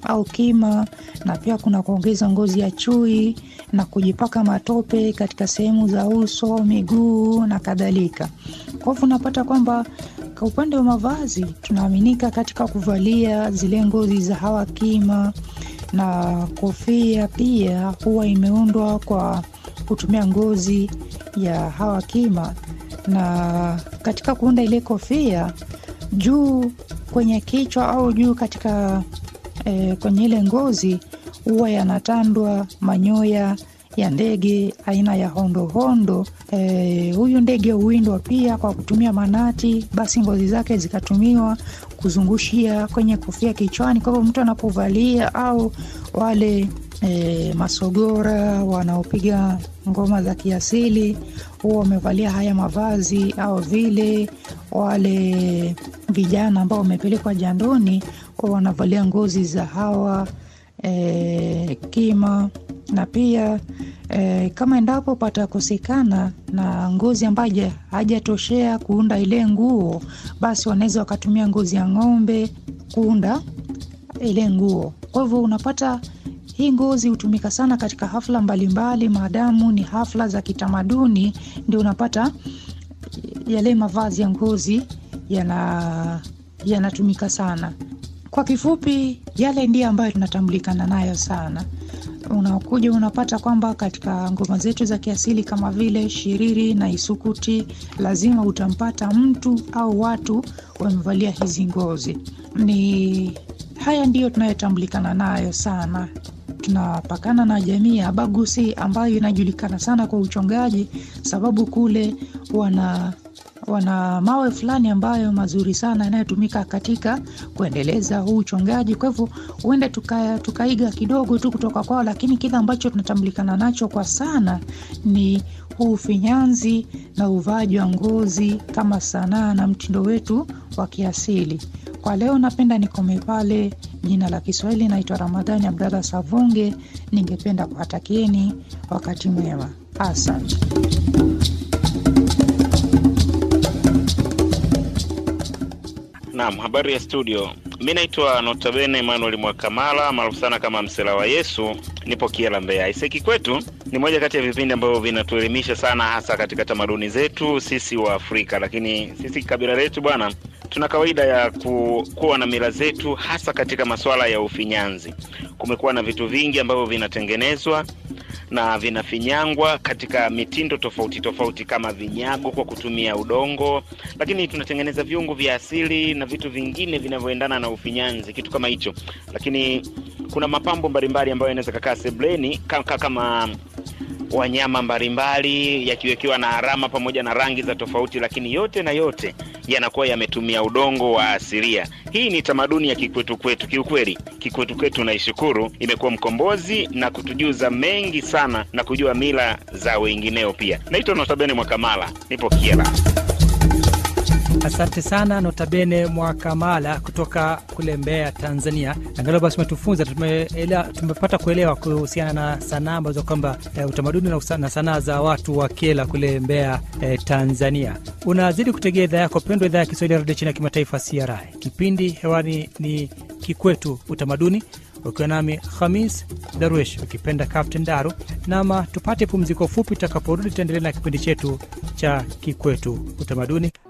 au kima, na pia kuna kuongeza ngozi ya chui na kujipaka matope katika sehemu za uso, miguu na kadhalika. Kwa hivyo unapata kwamba kwa upande wa mavazi tunaaminika katika kuvalia zile ngozi za hawa kima, na kofia pia huwa imeundwa kwa kutumia ngozi ya hawa kima, na katika kuunda ile kofia juu kwenye kichwa au juu katika e, kwenye ile ngozi huwa yanatandwa manyoya ya ndege aina ya hondohondo. E, huyu ndege huwindwa pia kwa kutumia manati, basi ngozi zake zikatumiwa kuzungushia kwenye kofia kichwani. Kwa hivyo mtu anapovalia au wale e, masogora wanaopiga ngoma za kiasili huwa wamevalia haya mavazi, au vile wale vijana ambao wamepelekwa jandoni huwa wanavalia ngozi za hawa e, kima na pia e, kama endapo patakosekana na ngozi ambayo hajatoshea kuunda ile nguo, basi wanaweza wakatumia ngozi ya ng'ombe kuunda ile nguo. Kwa hivyo unapata hii ngozi hutumika sana katika hafla mbalimbali, maadamu ni hafla za kitamaduni, ndio unapata yale mavazi ya ngozi yana yanatumika sana. Kwa kifupi, yale ndiyo ambayo tunatambulikana nayo sana. Unakuja unapata kwamba katika ngoma zetu za kiasili kama vile shiriri na isukuti, lazima utampata mtu au watu wamevalia hizi ngozi. Ni haya ndiyo tunayotambulikana nayo sana. Tunapakana na jamii ya Bagusi ambayo inajulikana sana kwa uchongaji, sababu kule wana wana mawe fulani ambayo mazuri sana yanayotumika katika kuendeleza huu uchongaji. Kwa hivyo huenda tuka, tukaiga kidogo tu kutoka kwao, lakini kile ambacho tunatambulikana nacho kwa sana ni huu ufinyanzi na uvaaji wa ngozi kama sanaa na mtindo wetu wa kiasili. Kwa leo napenda nikome pale. Jina la Kiswahili naitwa Ramadhani Abdalla Savunge. Ningependa kuwatakieni wakati mwema, asante. Naam, habari ya studio. Mi naitwa Notabene Emmanuel Mwakamala maarufu sana kama Msela wa Yesu, nipo Kiela, Mbeya. Iseki kwetu ni moja kati ya vipindi ambavyo vinatuelimisha sana, hasa katika tamaduni zetu sisi wa Afrika. Lakini sisi kabila letu bwana, tuna kawaida ya ku, kuwa na mila zetu, hasa katika masuala ya ufinyanzi. Kumekuwa na vitu vingi ambavyo vinatengenezwa na vinafinyangwa katika mitindo tofauti tofauti, kama vinyago kwa kutumia udongo, lakini tunatengeneza viungo vya asili na vitu vingine vinavyoendana na ufinyanzi, kitu kama hicho. Lakini kuna mapambo mbalimbali ambayo yanaweza kakaa sebleni kama, kama wanyama mbalimbali yakiwekewa na alama pamoja na rangi za tofauti, lakini yote na yote yanakuwa yametumia udongo wa asilia. Hii ni tamaduni ya kikwetu kwetu. Kiukweli kikwetu kwetu naishukuru, imekuwa mkombozi na kutujuza mengi sana na kujua mila za wengineo pia. Naitwa Notabene Mwakamala, nipo Kiela. Asante sana Notabene Mwakamala kutoka kule Mbeya, Tanzania. Angalau basi umetufunza, tumepata kuelewa kuhusiana na sanaa ambazo kwamba e, utamaduni na sanaa za watu wa Kiela kule Mbeya, e, Tanzania. Unazidi kutegea idhaa yako pendwa, idhaa ya Kiswahili ya redio chini ya kimataifa CRI. Kipindi hewani ni Kikwetu Utamaduni, ukiwa nami Khamis Darwesh, ukipenda Captain Daru. Nama tupate pumziko fupi, tutakaporudi tutaendelea na kipindi chetu cha Kikwetu Utamaduni.